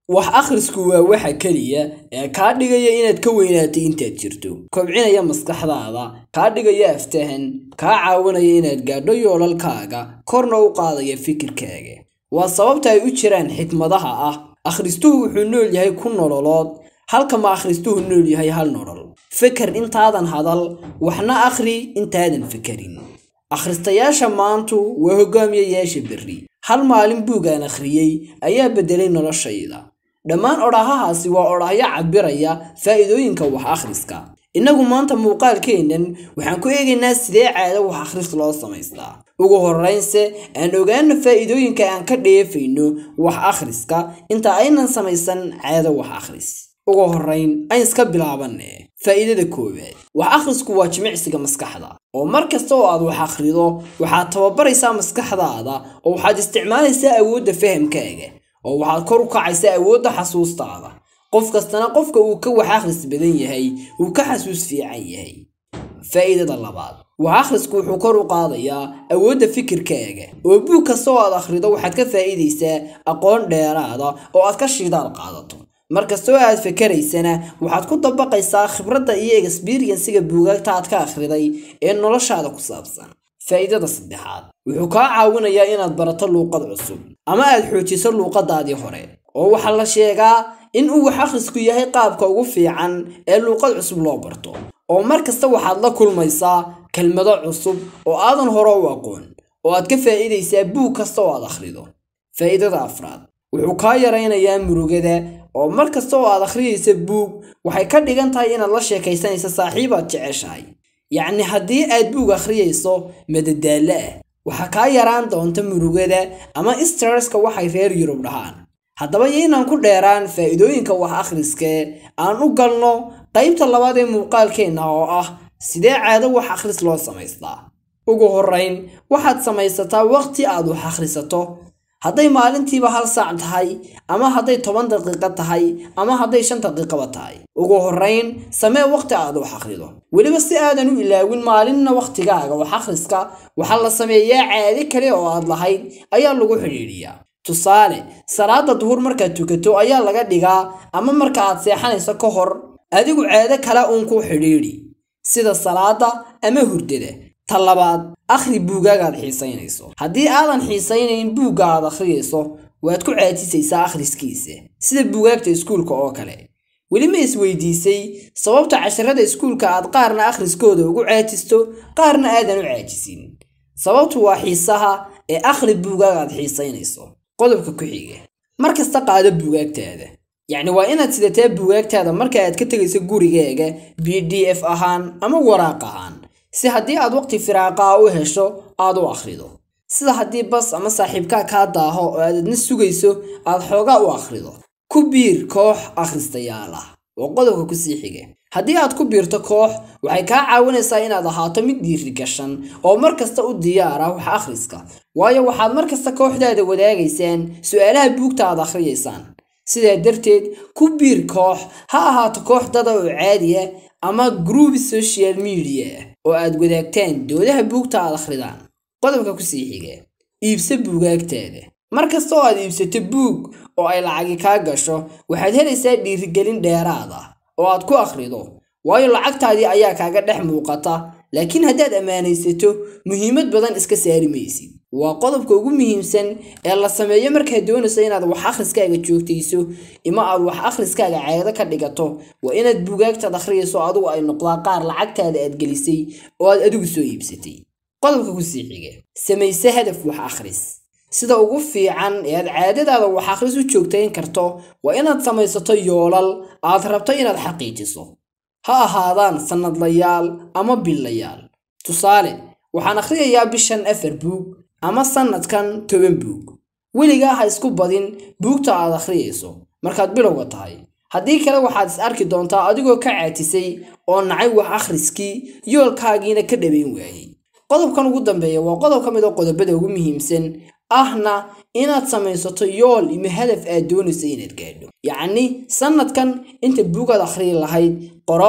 wax akhrisku waa waxa keliya ee kaa dhigaya inaad ka weynaatay intaad jirto kobcinaya maskaxdaada kaa dhigaya aftahan kaa caawinaya inaad gaadho yoolalkaaga korna u qaadaya fikirkaaga waa sababta ay u jiraan xikmadaha ah akhristuhu wuxuu nool yahay ku nololood halka ma akhristuhu nool yahay hal nolol feker intaadan hadal waxna akhri intaadan fekerin akhristayaasha maantu waa hogaamiyayaasha berri hal maalin buugaan akhriyey ayaa beddelay noloshayda dhammaan odhahahaasi waa odhahyo cabiraya faa'iidooyinka wax akhriska innagu maanta muuqaalkeennan waxaan ku eegaynaa sidee caado wax akhris loo samaystaa ugu horraynse aan ogaano faa'iidooyinka aan ka dheefayno wax akhriska inta aynan samaysan caado wax akhris ugu horrayn ayn iska bilaabanne faa'iidada koowaad wax akhrisku waa jimicsiga maskaxda oo mar kasta oo aad wax akhrido waxaad tababaraysaa maskaxdaada oo waxaad isticmaalaysaa awoodda fahamkaaga oo waxaad kor u kacaysaa awoodda xasuustaada qof kastana qofka uu ka wax akhris badan yahay uu ka xasuus fiican yahay faa'iidada labaad wax akhrisku wuxuu kor u qaadayaa awoodda fikirkaaga oo buug kasta oo aad akhrido waxaad ka faa'iidaysaa aqoon dheeraada oo aad ka shidaal qaadato mar kastoo aad fakeraysana waxaad ku dabaqaysaa khibradda iyo exberiensiga buugaagta aad ka akhriday ee noloshaada ku saabsan faa'iidada saddexaad wuxuu kaa caawinayaa inaad barato luuqad cusub ama aad xoojiso luuqadaadii hore oo waxaa la sheegaa in uu wax akhrisku yahay qaabka ugu fiican ee luuqad cusub loo barto oo mar kasta waxaad la kulmaysaa kelmado cusub oo aadan hore u aqoon oo aad ka faa'iidaysaa buug kasta oo aad akhrido faa'iidada afraad wuxuu kaa yaraynayaa murugada oo mar kasta oo aad akhriyaysa buug waxay ka dhigan tahay inaad la sheekaysanaysa saaxiibaad jeceshahay yacni haddii aad buug akhriyayso madadaalo ah waxaa kaa yaraan doonta murugada ama stresska waxay reer yurub dhahaan haddaba yaynaan ku dheeraan faa'iidooyinka wax akhriskee aan u galno qaybta labaad ee muuqaalkeenna oo ah sidee caado wax akhris loo samaystaa ugu horrayn waxaad samaysataa waqti aad wax akhrisato hadday maalintiiba hal saac tahay ama hadday toban daqiiqo tahay ama hadday shan daqiiqaba tahay ugu horrayn samee waqti aad wax akhrido weliba si aadan u ilaawin maalinna wakhtigaaga wax akhriska waxaa la sameeyaa caade kale oo aad lahayd ayaa lagu xidhiidhiyaa tusaale salaada duhur markaad tukato ayaa laga dhigaa ama marka aad seexanayso ka hor adigu caado kale uun ku xidhiidhi sida salaada ama hurdada ta labaad akhri buugaagaad xiisaynayso haddii aadan xiisaynayn buugga aad akhriyayso waad ku caajisaysaa akhriskiisa sida buugaagta iskuulka oo kale weli ma isweydiisay sababta casharada iskuulka aad qaarna akhriskooda ugu caajisto qaarna aadan u caajisin sababtu waa xiisaha ee akhri buugaagaad xiisaynayso qodobka ku xiga mar kasta qaado buugaagtaada yacni waa inaad sidataa buugaagtaada marka aad ka tegayso gurigaaga b d f ahaan ama waraaq ahaan si haddii aad waqti firaaqaa u hesho aad u akhrido sida haddii bas ama saaxiibkaa kaa daaho oo aad adna sugayso aad xoogaa u akhrido ku biir koox akhristayaal ah oo qodobka kusii xiga haddii aad ku biirto koox waxay kaa caawinaysaa inaad ahaato mid dhiiri gashan oo mar kasta u diyaara wax akhriska waayo waxaad mar kasta kooxdaada wadaagaysaan su'aalaha buugta aad akhriyaysaan sidaa darteed ku biir koox ha ahaato koox dada oo caadiya ama gruubi social media oo aad wadaagtaan doodaha buugta aad akhridaan qodobka kusii xiga iibso buugaagtaada mar kasta oo aad iibsato buug oo ay lacagi kaa gasho waxaad helaysaa dhiirigelin dheeraad ah oo aad ku akhrido waayo lacagtaadii ayaa kaaga dhex muuqata laakiin haddaad ammaanaysato muhiimad badan iska saari maysid waa qodobka ugu muhiimsan ee la sameeyo markaad doonayso inaad wax akhriskaaga joogtayso ima aad wax akhriskaaga caado ka dhigato waa inaad buugaagtaad akhriyayso adigu ay noqdaa qaar lacagtaada aad gelisay oo aad adigu soo iibsatay qodobka kusii xiga samayse hadaf wax akhris sida ugu fiican ee aad caadadaada wax akhris u joogtayn karto waa inaad samaysato yoolal aad rabto inaad xaqiijiso ha ahaadaan sannadlayaal ama billayaal tusaale waxaan akhriyayaa bishan afar buug ama sannadkan toban buug weligaa ha isku badin buugta aad akhriyayso markaad bilowga tahay haddii kale waxaad is arki doontaa adigoo ka caatisay oo nacay wax akhriskii yoolkaagiina ka dhabayn waayey qodobkan ugu dambeeya waa qodob ka mid oo qodobada ugu muhiimsan ahna inaad samaysato yool ima hadaf aad doonaysa inaad gaadho yacni sannadkan inta buugaad akhriyi lahayd qoro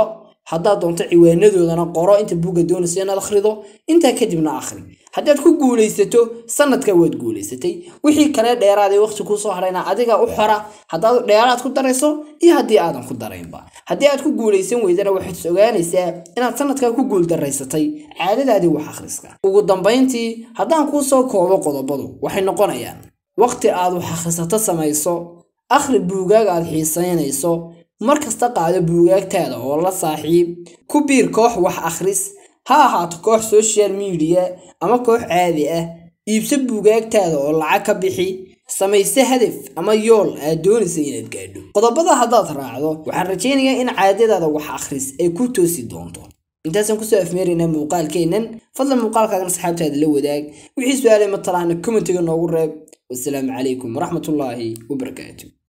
haddaad doonto ciwaanadoodana qoro inta buugga doonaysa inaad akhrido intaa kadibna akhri haddaad ku guulaysato sanadka waad guulaysatay wixii kale dheeraadee waqti kuusoo hadhayna adiga u xora haddaad dheeraad ku darayso iyo haddii aadan ku daraynba haddii aad ku guulaysan weydana waxaad is ogaanaysaa inaad sanadkaa ku guuldaraysatay caadadaadii wax akhriska ugu dambayntii haddaan kuu soo koobo qodobadu waxay noqonayaan waqti aad wax akhrisato samayso akhri buugaag aad xiisaynayso mar kasta qaado buugaagtaada oo la saaxiib ku biir koox wax akhris ha ahaato koox social media ama koox caadi ah iibso buugaagtaada oo lacag ka bixi samayse hadaf ama yool aad doonaysa inaad gaadho qodobada haddaad raacdo waxaan rajaynayaa in caadadaada wax akhris ay ku toosi doonto intaasaan kusoo afmeeraynaa muuqaalkeennan fadlan muuqaalkaagan asxaabtaada la wadaag wixii su-aalay matalaana commentiga noogu reeb wasalaamu calaykum waraxmatullaahi wabarakaatu